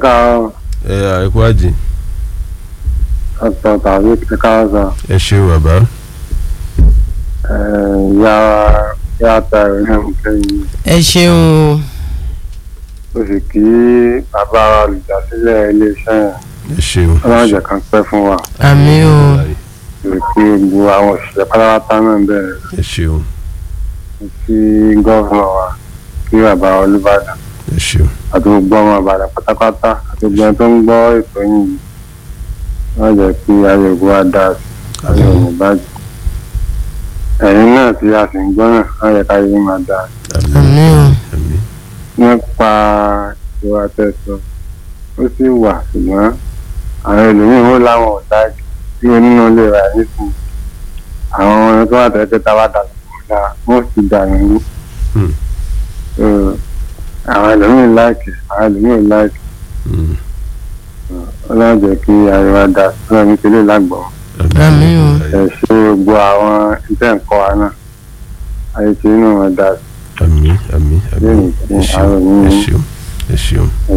káàárọ̀ ẹ àìkú àjì ọ̀tọ̀ tàbí ẹ káàárọ̀ sọ ẹ ṣe bàbá ìyá ìyá ta ìrìn àmì kẹ́yìn ẹ ṣeun o ó sì kí bàbá wa olùdásílẹ̀ iléeṣẹ́ yẹn ẹ ṣeun ọlọ́jẹ̀ kan pẹ́ fún wa àmì o ó sì kí gbogbo àwọn òṣìṣẹ́ pátápátá náà bẹ̀rẹ̀ ẹ ṣeun sí gọ́ọ̀fúnà wa kí bàbá olùbàdàn ẹ ṣeun àti gbogbo ọmọ ìbàdàn pátápátá àti gbogbo ẹni tó ń gbọ́ ètò yìí wọ́n jẹ́ kí ayé ògùn wa dá sí ayé ògùn ìbàdàn ẹ̀yin náà tí a sì ń gbọ́ náà wọ́n yẹ ká yé máa dá sí. àmì o àmín nípa ìwà tẹ̀sán ó sì wà ṣùgbọ́n àwọn ẹlòmíín ó láwọn ọ̀dà tí onínú lè rà nísìn àwọn ọmọ tó wà tẹ́tẹ́ tá a bá dàgbà ọ̀dà wọ́n sì dà nínú. Hmm. àwọn ẹlòmíín láìkì àwọn ẹlòmíín láìkì Mm. ọlọ́run jẹ́ kí àríwá dà sílẹ̀ nítorí lágbọ̀n Àmín o. ẹ̀ ṣe gbogbo àwọn iṣẹ́ nǹkan wa náà ayé tí inú wọn dà sí àmín àmín àmín lẹ́yìn tí ẹ ṣeun àwọn ẹ ènìyàn ṣeun ẹ ṣeun.